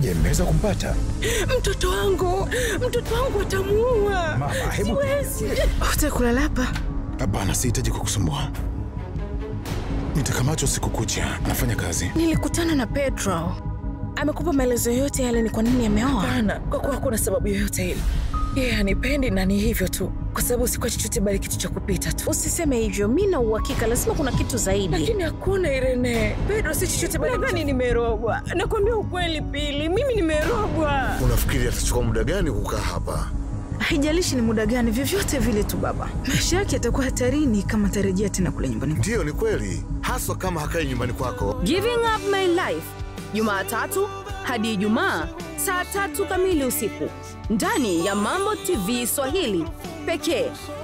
Je, mmeweza kumpata? Mtoto wangu, mtoto wangu atamuua. Mama, hebu Siwezi. Utakulala hapa? Hapana, sihitaji kukusumbua. Nitakamatwa usiku kucha, nafanya kazi. Nilikutana na Pedro. Amekupa maelezo yote yale ni kwa nini ameoa? Hapana, kwa kuwa hakuna sababu yoyote ile. Yeye hanipendi na ni hivyo tu, kwa sababu sikuwa chochote bali kitu cha kupita tu. Usiseme hivyo, mi na uhakika lazima kuna kitu zaidi. Lakini hakuna Irene. Pedro si chochote bali Nadhani nimerogwa. Nakwambia ukweli, Pili, mimi nimerogwa. Unafikiri atachukua muda gani kukaa hapa? Haijalishi ni muda gani, vyovyote vile tu baba, maisha yake yatakuwa hatarini kama atarejea tena kule nyumbani. Ndiyo, ni kweli, haswa kama hakai nyumbani kwako. Giving Up My Life, Jumatatu hadi Ijumaa saa tatu kamili usiku ndani ya Mambo TV Swahili pekee.